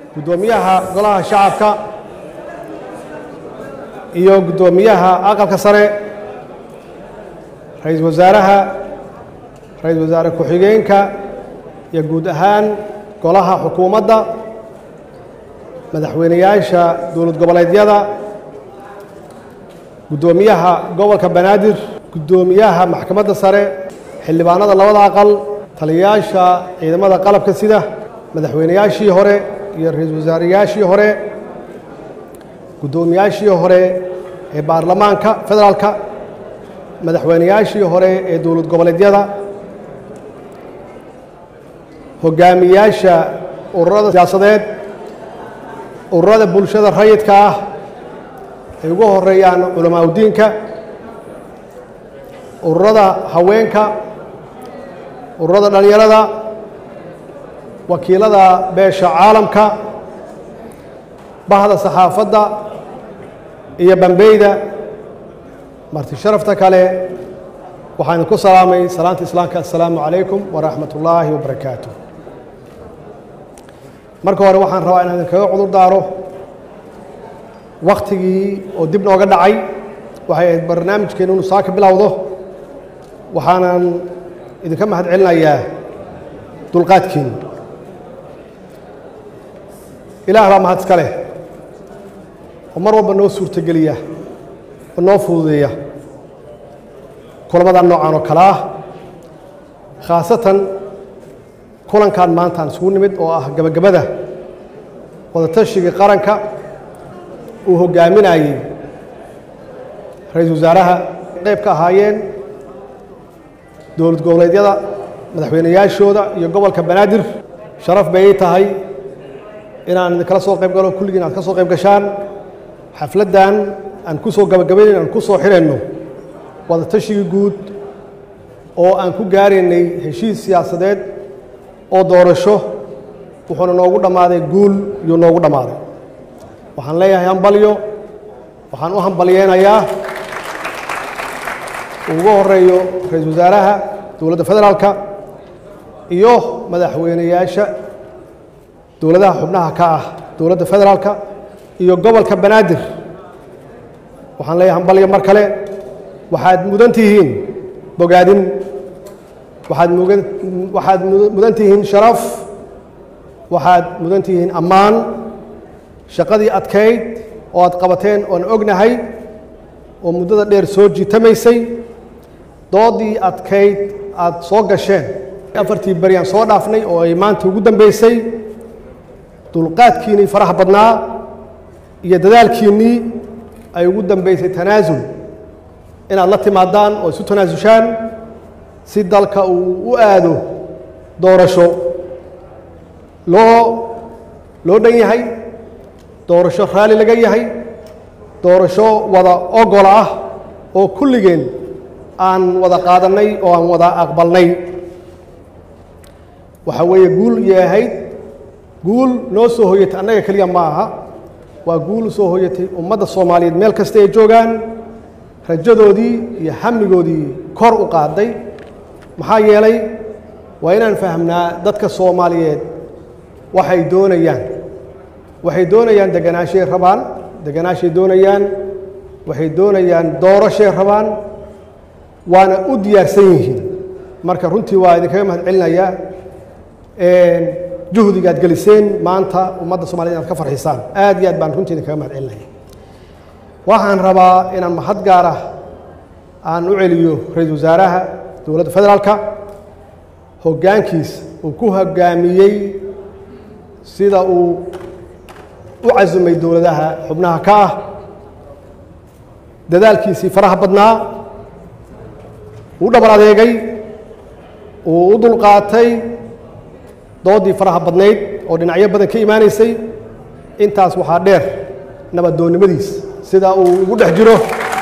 guddoomiyaha golaha shacabka iyo guddoomiyaha aqalka sare ra-iisul wasaaraha ra-iisul wasaare ku-xigeenka iyo guud ahaan golaha xukuumadda madaxweyneyaasha dowlad goboleedyada guddoomiyaha gobolka banaadir guddoomiyaha maxkamadda sare xildhibaanada labada aqal taliyayaasha ciidamada qalabka sida madaxweyneyaashii hore iyo ra-iisul wasaareyaashii hore guddoomiyaashii hore ee baarlamaanka federaalka madaxweyneyaashii hore ee dowlad goboleedyada hogaamiyaasha ururada siyaasadeed ururada bulshada rayidka ah ay ugu horeeyaan culamaa udiinka ururada haweenka ururada dhallinyarada wakiilada beesha caalamka bahda saxaafadda iyo bambeyda marti sharafta kale waxaan ku salaamay salaanta islaamka assalaamu calaykum waraxmat ullaahi wabarakaatu marka hore waxaan rabaa inaan idinkaga cudur daaro wakhtigii oo dib nooga dhacay waxay ahayd barnaamijkeennu inu saa ka bilowdo waxaanan idinka mahad celinayaa dulqaadkiinu ilaah baa mahad iska leh oo mar walba noo suurtogeliya oo noo fududeeya kulamada noocan oo kale ah khaasatan kulankan maantaan isugu nimid oo ah gebagabada wadatashigai qaranka uu hoggaaminayey ra-iisul wasaaraha qayb ka ahaayeen dowlad goboleedyada madaxweyneyaashooda iyo gobolka banaadir sharaf bay ii tahay inaan idinkala soo qayb galo kulligiin aad ka soo qayb gashaan xafladdan aan ku soo gabagabaynayn aan ku soo xirayno wadatashigai guud oo aan ku gaaraynay heshiis siyaasadeed oo doorasho wuxuuna noogu dhammaaday guul iyuu noogu dhammaaday waxaan leeyahay hambalyo waxaan u hambalyeynayaa ugu horeeyo ra-iisul wasaaraha dowladda federaalka iyo madaxweyneyaasha dowladaha xubnaha ka ah dowladda federaalka iyo gobolka banaadir waxaan leeyahay hambalyo mar kale waxaad mudan tihiin bogaadin waxaad mugan waxaad mudan tihiin sharaf waxaad mudan tihiin ammaan shaqadii adkayd oo aad qabateen oon ognahay oo muddada dheer soo jiitamaysay doodii adkayd aad soo gasheen afartii beryaan soo dhaafnay oo ay maanta ugu dambaysay dulqaadkiinnii faraha badnaa iyo dadaalkiinnii ay ugu dambaysay tanaasul inaad la timaadaan oo isu tanaasushaan si dalka uu u aado doorasho loo loo dhan yahay doorasho raalli laga yahay doorasho wada ogol ah oo kulligeen aan wada qaadannay oo aan wada aqbalnay waxa weeye guul yahayd guul noo soo hoyatay annaga keliya ma aha waa guul soo hoyatay ummadda soomaaliyeed meel kasta ay joogaan rajadoodii iyo hamigoodii kor u qaaday maxaa yeelay waa inaan fahmnaa dadka soomaaliyeed waxay doonayaan waxay doonayaan deganaashay rabaan deganaashay doonayaan waxay doonayaan doorashay rabaan waana u diyaarsan yihiin marka runtii waa idinkaga mahad celinayaa juhdiga ad geliseen maanta ummadda somaliyed inaad ka farxisaan aad iyo aad baan runtii idinkaga mahad celinaya waxaan rabaa inaan mahad gaar ah aan u celiyo ra-iisul wasaaraha dowladda federaalka hoggaankiis uu ku hoggaamiyey sida uu u casumay dowladaha xubnaha ka ah dadaalkiisii faraha badnaa uu dhabar adeegay uu u dulqaatay doodii faraha badnayd oo dhinacyo badan ka imaanaysay intaas waxaa dheer nabadoonnimadiis sida uu ugu dhex jiro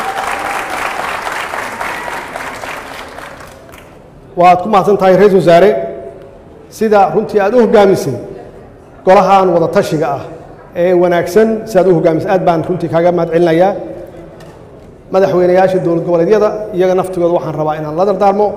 waad ku mahadsan tahay ra-iisul wasaare sida runtii aad u hoggaamisay golahan wada tashiga ah ee wanaagsan si aad u hoggaamisay aad baan runtii kaaga mahad celinayaa madaxweyneyaasha dowlad goboleedyada iyaga naftigooda waxaan rabaa inaan la dardaarmo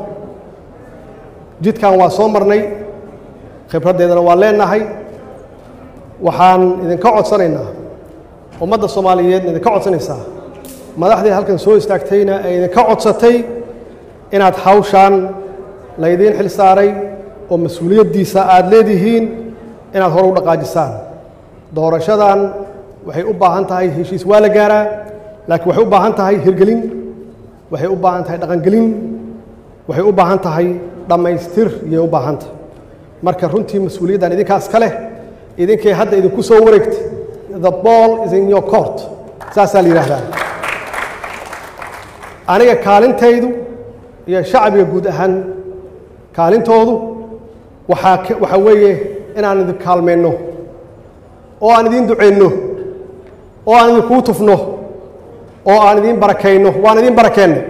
jidkan waa soo marnay khibraddeedana waa leenahay waxaan idinka codsanaynaa ummadda soomaaliyeedna idinka codsanaysaa madaxdii halkan soo istaagtayna ay idinka codsatay inaad hawshaan laydiin xil saaray oo mas-uuliyaddiisa aada leedihiin inaad hore u dhaqaajisaan doorashadan waxay u baahan tahay heshiis waa la gaaraa laakiin waxay u baahan tahay hirgelin waxay u baahan tahay dhaqangelin waxay u baahan tahay dhammaystir iyay u baahan tahay marka runtii mas-uuliyaddan idinkaas ka leh idinkay hadda idinku soo wareegtay the ball is in your court saasaa la yidhaahdaa aniga kaalintaydu iyo shacbiga guud ahaan kaalintoodu waxaa waxaa weeye inaan idin kaalmayno oo aan idiin ducayno oo aan idinkuu tufno oo aan idiin barakayno waan idiin barakeennay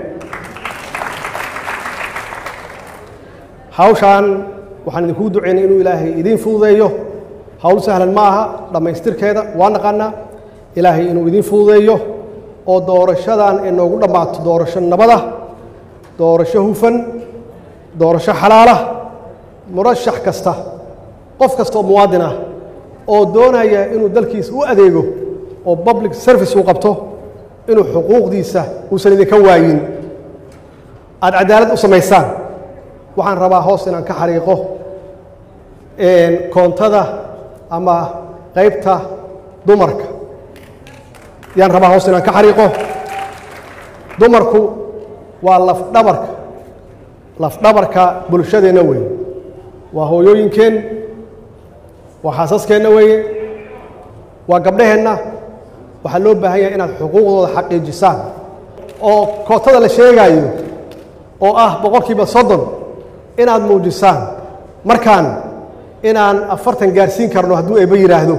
hawshaan waxaan idinkugu ducaynay inuu ilaahay idiin fududeeyo hawl sahlan ma aha dhammaystirkeeda waa naqaanaa ilaahay inuu idiin fududeeyo oo doorashadan ay noogu dhammaato doorasho nabada doorasho hufan doorasho xalaala murashax kasta qof kasta oo muwaadin ah oo doonaya inuu dalkiisa u adeego oo public service uu qabto inuu xuquuqdiisa uusan idinka waayin aada cadaalad u samaysaan waxaan rabaa hoos inaan ka xariiqo koontada ama qaybta dumarka yaan rabaa hoos inaan ka xariiqo dumarku waa lafdhabarka lafdhabarka bulshadeenna weeye waa hooyooyinkeen waa xaasaskeenna weeye waa gabdhaheenna waxaa loo baahan yahay inaad xuquuqdooda xaqiijisaan oo kootada la sheegaayo oo ah boqolkiiba soddon inaad muujisaan markaan inaan afartan gaarsiin karno hadduu eeba yidhaahdo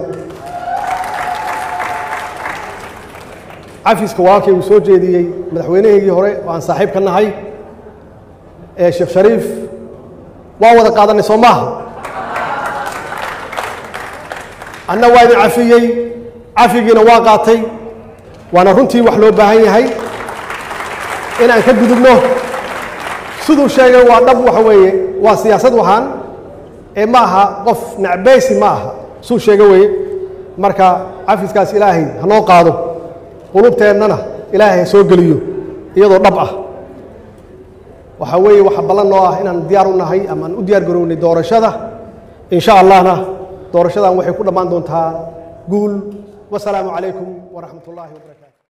cafiska walaalkay uu soo jeediyey madaxweynahaygii hore oo aan saaxiib ka nahay ee sheekh shariif waan wada qaadanay soo maaha anna waa idin cafiyey cafigiina waa qaatay waana runtii wax loo baahan yahay inaan ka gudubno siduu sheegay waa dhab waxa weeye waa siyaasad waxaan ee ma aha qof nacbaysi ma aha suu sheega weeye marka cafiskaas ilaahay ha noo qaado qulubteennana ilaahay ha soo geliyo iyadoo dhab ah waxaa weeye waxa ballan noo ah inaan diyaar u nahay ama aan u diyaar garownay doorashada in sha allahna doorashadan waxay ku dhammaan doontaa guul wasalaamu calaykum waraxmat ullaahi wabarakaatu